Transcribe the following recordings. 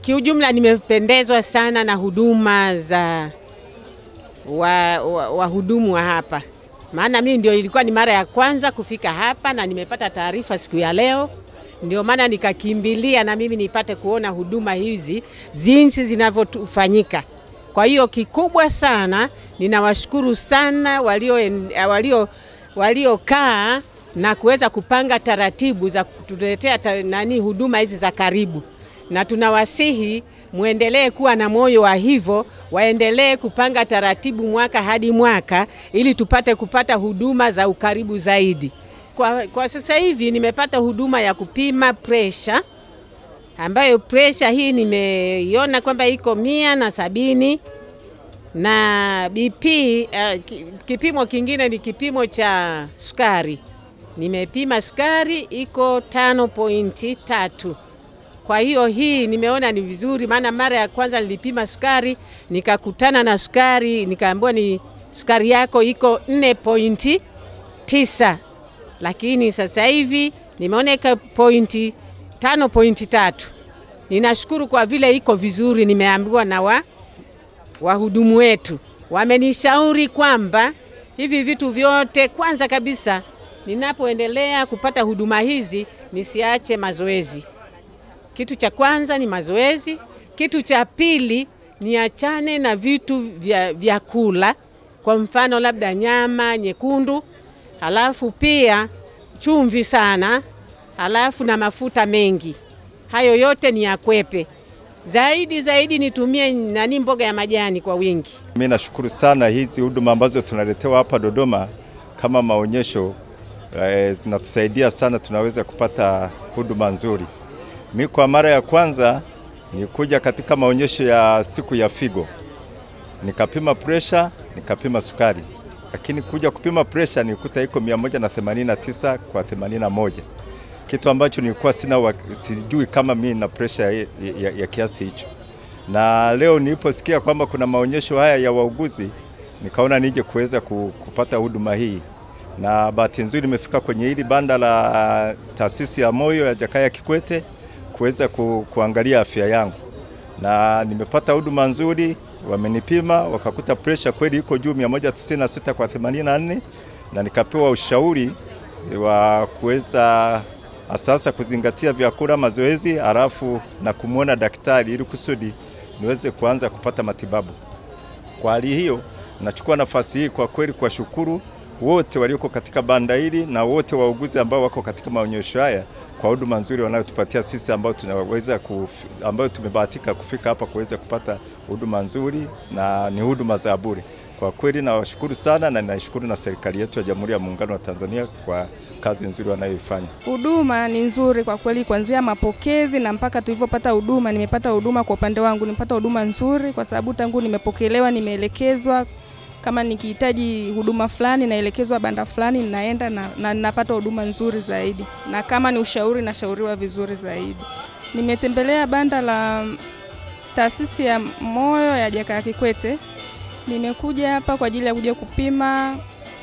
kiujumla nimependezwa sana na huduma za wahudumu wa, wa, wa hapa, maana mimi ndio ilikuwa ni mara ya kwanza kufika hapa na nimepata taarifa siku ya leo, ndio maana nikakimbilia na mimi nipate kuona huduma hizi jinsi zinavyofanyika. Kwa hiyo kikubwa sana ninawashukuru sana waliokaa walio, walio na kuweza kupanga taratibu za kutuletea ta, nani huduma hizi za karibu, na tunawasihi muendelee kuwa na moyo wa hivyo, waendelee kupanga taratibu mwaka hadi mwaka ili tupate kupata huduma za ukaribu zaidi. Kwa, kwa sasa hivi nimepata huduma ya kupima presha ambayo presha hii nimeiona kwamba iko mia na sabini na BP uh, kipimo kingine ni kipimo cha sukari. Nimepima sukari iko tano pointi tatu. Kwa hiyo hii nimeona ni vizuri, maana mara ya kwanza nilipima sukari nikakutana na sukari nikaambiwa ni sukari yako iko nne pointi tisa, lakini sasa hivi nimeona iko pointi tano pointi tatu. Ninashukuru kwa vile iko vizuri, nimeambiwa na wa wahudumu wetu wamenishauri kwamba hivi vitu vyote, kwanza kabisa, ninapoendelea kupata huduma hizi nisiache mazoezi. Kitu cha kwanza ni mazoezi. Kitu cha pili niachane na vitu vya, vya kula, kwa mfano labda nyama nyekundu, halafu pia chumvi sana, halafu na mafuta mengi. Hayo yote ni yakwepe zaidi zaidi nitumie nani mboga ya majani kwa wingi. Mimi nashukuru sana hizi huduma ambazo tunaletewa hapa Dodoma kama maonyesho eh, zinatusaidia sana, tunaweza kupata huduma nzuri. Mimi kwa mara ya kwanza nikuja katika maonyesho ya siku ya figo, nikapima presha, nikapima sukari, lakini kuja kupima presha nikuta iko 189 kwa 81 kitu ambacho nilikuwa sina wa, sijui kama mimi na presha ya, ya, ya kiasi hicho. Na leo niliposikia kwamba kuna maonyesho haya ya wauguzi, nikaona nije kuweza kupata huduma hii, na bahati nzuri nimefika kwenye hili banda la taasisi ya moyo ya Jakaya Kikwete kuweza ku, kuangalia afya yangu, na nimepata huduma nzuri. Wamenipima wakakuta presha kweli iko juu 196 kwa 84, na nikapewa ushauri wa kuweza sasa kuzingatia vyakula, mazoezi, halafu na kumwona daktari ili kusudi niweze kuanza kupata matibabu. Kwa hali hiyo, nachukua nafasi hii kwa kweli kuwashukuru wote walioko katika banda hili na wote wauguzi ambao wako katika maonyesho haya kwa huduma nzuri wanayotupatia sisi ambao tunaweza ambao tumebahatika kufika hapa kuweza kupata huduma nzuri na ni huduma za bure. Kwa kweli nawashukuru sana na ninashukuru na serikali yetu ya Jamhuri ya Muungano wa Tanzania kwa kazi nzuri wanayoifanya. Huduma ni nzuri kwa kweli, kuanzia mapokezi na mpaka tulivyopata huduma. Nimepata huduma kwa upande wangu, nimepata huduma nzuri kwa sababu tangu nimepokelewa, nimeelekezwa kama nikihitaji huduma fulani naelekezwa banda fulani, ninaenda na, na napata huduma nzuri zaidi, na kama ni ushauri nashauriwa vizuri zaidi. Nimetembelea banda la taasisi ya moyo ya Jakaya Kikwete. Nimekuja hapa kwa ajili ya kuja kupima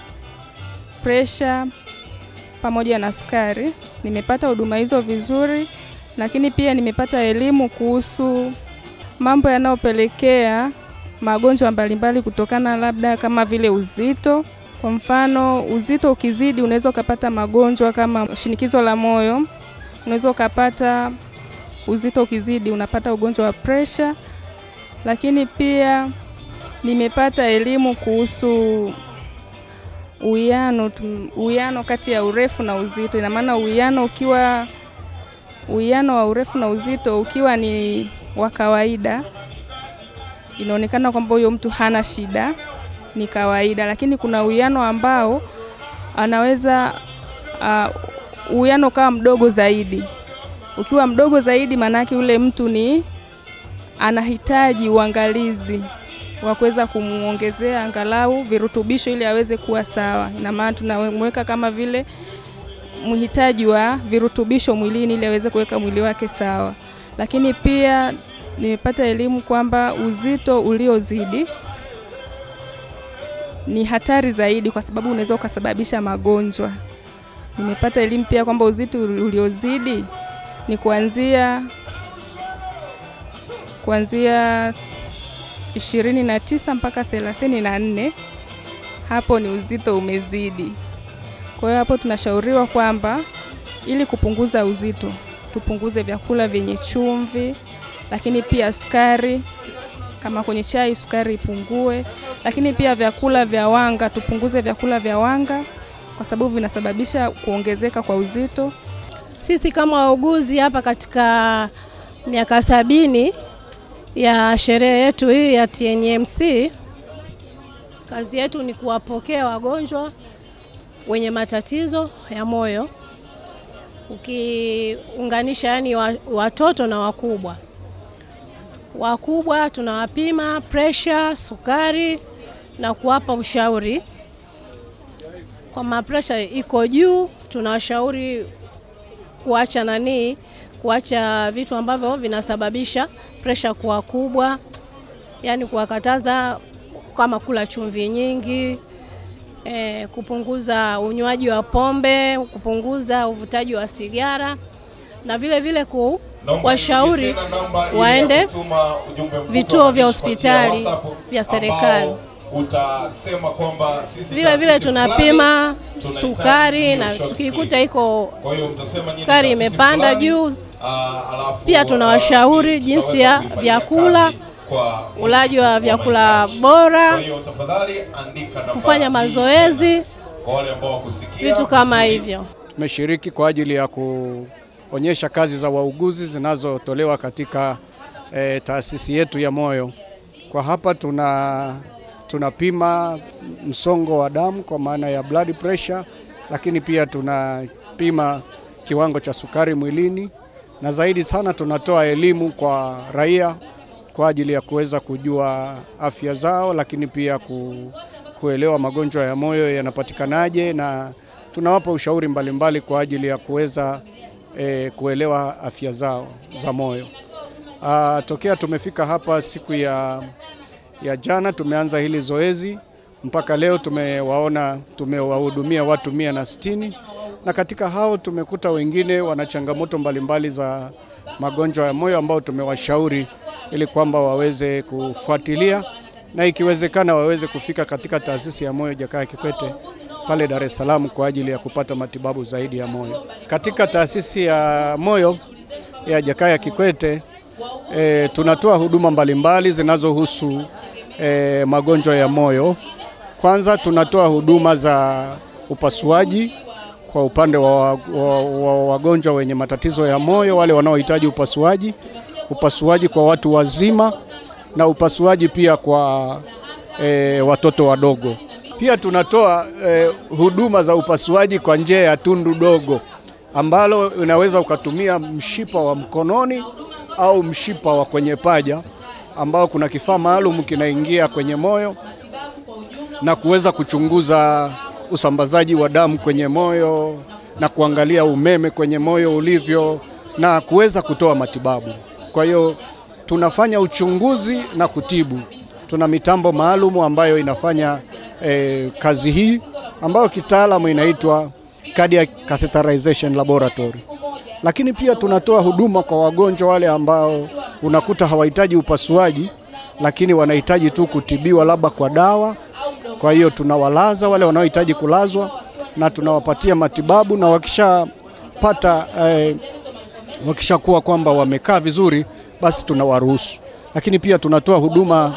presha pamoja na sukari. Nimepata huduma hizo vizuri, lakini pia nimepata elimu kuhusu mambo yanayopelekea magonjwa mbalimbali kutokana labda kama vile uzito. Kwa mfano, uzito ukizidi unaweza ukapata magonjwa kama shinikizo la moyo, unaweza ukapata uzito ukizidi unapata ugonjwa wa presha, lakini pia nimepata elimu kuhusu uwiano uwiano kati ya urefu na uzito. Ina maana uwiano ukiwa uwiano wa urefu na uzito ukiwa ni wa kawaida, inaonekana kwamba huyo mtu hana shida, ni kawaida. Lakini kuna uwiano ambao anaweza uwiano uh, ukawa mdogo zaidi. Ukiwa mdogo zaidi, maanake ule mtu ni anahitaji uangalizi wa kuweza kumuongezea angalau virutubisho ili aweze kuwa sawa. Ina maana tunamweka kama vile mhitaji wa virutubisho mwilini ili aweze kuweka mwili wake sawa. Lakini pia nimepata elimu kwamba uzito uliozidi ni hatari zaidi, kwa sababu unaweza ukasababisha magonjwa. Nimepata elimu pia kwamba uzito uliozidi ni kuanzia kuanzia 29 mpaka 34, hapo ni uzito umezidi. Kwa hiyo hapo tunashauriwa kwamba ili kupunguza uzito tupunguze vyakula vyenye chumvi, lakini pia sukari. Kama kwenye chai sukari ipungue, lakini pia vyakula vya wanga tupunguze vyakula vya wanga kwa sababu vinasababisha kuongezeka kwa uzito. Sisi kama wauguzi hapa katika miaka sabini ya sherehe yetu hii ya TNMC, kazi yetu ni kuwapokea wagonjwa wenye matatizo ya moyo, ukiunganisha yani watoto na wakubwa. Wakubwa tunawapima pressure, sukari na kuwapa ushauri. Kama pressure iko juu, tunawashauri kuacha nani, kuacha vitu ambavyo vinasababisha pressure kuwa kubwa, yani kuwakataza kama kula chumvi nyingi e, kupunguza unywaji wa pombe, kupunguza uvutaji wa sigara na vile vile kuwashauri waende vituo vya hospitali vya serikali. Utasema kwamba sisi Vile vile tunapima sukari na tukikuta iko sukari imepanda juu, pia tunawashauri jinsi ya vyakula, ulaji wa vyakula bora, kufanya mazoezi, vitu kama hivyo. Tumeshiriki kwa ajili ya kuonyesha kazi za wauguzi zinazotolewa katika e, taasisi yetu ya moyo. Kwa hapa tuna tunapima msongo wa damu kwa maana ya blood pressure, lakini pia tunapima kiwango cha sukari mwilini, na zaidi sana tunatoa elimu kwa raia kwa ajili ya kuweza kujua afya zao, lakini pia ku, kuelewa magonjwa ya moyo yanapatikanaje, na tunawapa ushauri mbalimbali mbali kwa ajili ya kuweza eh, kuelewa afya zao za moyo. Ah, tokea tumefika hapa siku ya ya jana tumeanza hili zoezi mpaka leo tumewaona tumewahudumia watu mia na sitini na katika hao tumekuta wengine wana changamoto mbalimbali za magonjwa ya moyo ambao tumewashauri ili kwamba waweze kufuatilia na ikiwezekana waweze kufika katika taasisi ya moyo Jakaya Kikwete pale Dar es Salaam kwa ajili ya kupata matibabu zaidi ya moyo. Katika taasisi ya moyo ya Jakaya Kikwete E, tunatoa huduma mbalimbali zinazohusu e, magonjwa ya moyo. Kwanza tunatoa huduma za upasuaji kwa upande wa, wa, wa wagonjwa wenye matatizo ya moyo, wale wanaohitaji upasuaji, upasuaji kwa watu wazima na upasuaji pia kwa e, watoto wadogo. Pia tunatoa e, huduma za upasuaji kwa njia ya tundu dogo ambalo unaweza ukatumia mshipa wa mkononi au mshipa wa kwenye paja ambao kuna kifaa maalum kinaingia kwenye moyo na kuweza kuchunguza usambazaji wa damu kwenye moyo na kuangalia umeme kwenye moyo ulivyo na kuweza kutoa matibabu. Kwa hiyo tunafanya uchunguzi na kutibu. Tuna mitambo maalum ambayo inafanya eh, kazi hii ambayo kitaalamu inaitwa cardiac catheterization laboratory lakini pia tunatoa huduma kwa wagonjwa wale ambao unakuta hawahitaji upasuaji, lakini wanahitaji tu kutibiwa labda kwa dawa. Kwa hiyo tunawalaza wale wanaohitaji kulazwa na tunawapatia matibabu, na wakishapata eh, wakishakuwa kwamba wamekaa vizuri, basi tunawaruhusu. Lakini pia tunatoa huduma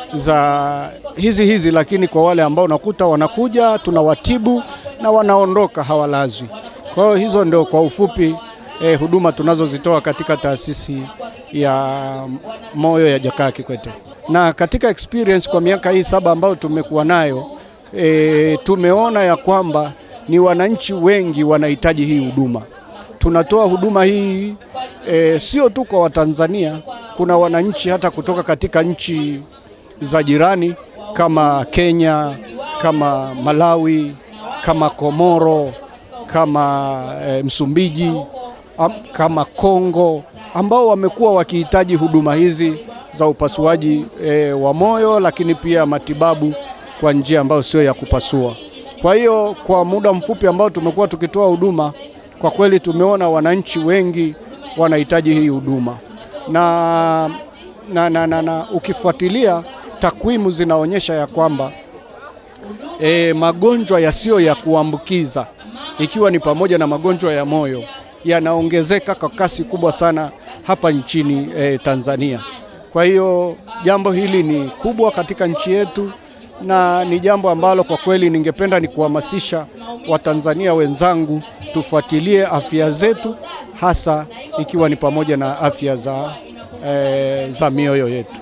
za hizi hizi, lakini kwa wale ambao unakuta wanakuja tunawatibu na wanaondoka hawalazwi. Kwa hiyo hizo ndio kwa ufupi eh, huduma tunazozitoa katika taasisi ya moyo ya Jakaya Kikwete. Na katika experience kwa miaka hii saba ambayo tumekuwa nayo eh, tumeona ya kwamba ni wananchi wengi wanahitaji hii huduma. Tunatoa huduma hii eh, sio tu kwa Watanzania, kuna wananchi hata kutoka katika nchi za jirani kama Kenya, kama Malawi, kama Komoro, kama e, Msumbiji am, kama Kongo ambao wamekuwa wakihitaji huduma hizi za upasuaji e, wa moyo, lakini pia matibabu kwa njia ambayo sio ya kupasua. Kwa hiyo kwa muda mfupi ambao tumekuwa tukitoa huduma, kwa kweli tumeona wananchi wengi wanahitaji hii huduma na na, na, na, na ukifuatilia takwimu zinaonyesha ya kwamba e, magonjwa yasiyo ya kuambukiza ikiwa ni pamoja na magonjwa ya moyo yanaongezeka kwa kasi kubwa sana hapa nchini e, Tanzania. Kwa hiyo jambo hili ni kubwa katika nchi yetu na ni jambo ambalo kwa kweli ningependa ni kuhamasisha Watanzania wenzangu tufuatilie afya zetu hasa ikiwa ni pamoja na afya za, e, za mioyo yetu.